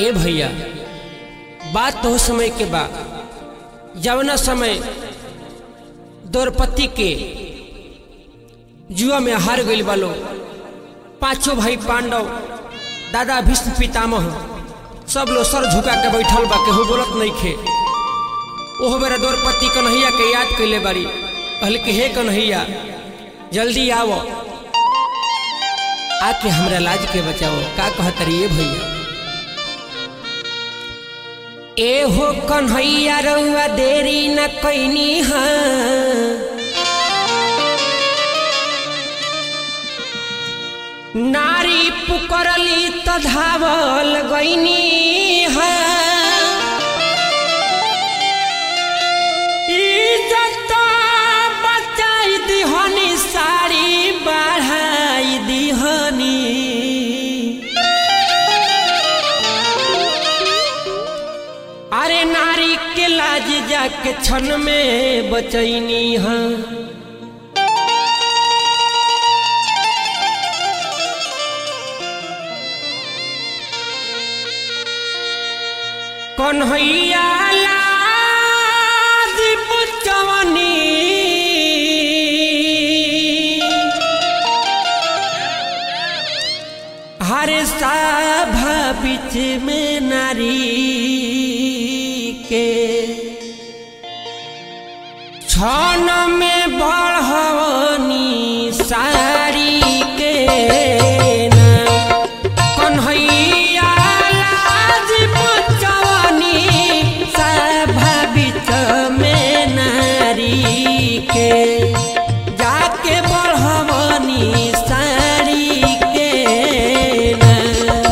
ए भैया बात तो समय के बा जवना समय द्रौपदी के जुआ में हार गइल बालो पांचों भाई पांडव दादा भीष्म पितामह सब लोग सर झुका के बैठल बा केहू बोलत नहीं खे ओहो बेरा द्रौपदी कन्हैया के याद कैले बारी कहल कि हे कन्हैया जल्दी आओ आके हमरा लाज के बचाओ का कहत रही भैया ए हो कन्हैया रउआ देरी न कैनी हाँ नारी पुकरली त धावल गईनी हाँ इज्जत बचाई दिहनी साड़ी बढ़ाई दिहनी अरे नारी के लाज जाके क्षण में बचैनी हाँ कन्हैया लाज पुचवनी हर सभा बीच में नारी के छन में बढ़वनी साड़ी के नाम कन्हैया लाज पुचवनी सभा बीच में नारी के जाके बढ़वनी साड़ी के नाम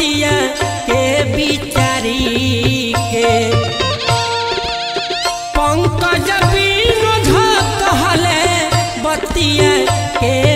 बतिया के बिचारी के पंकज बिनु कहले बतिया के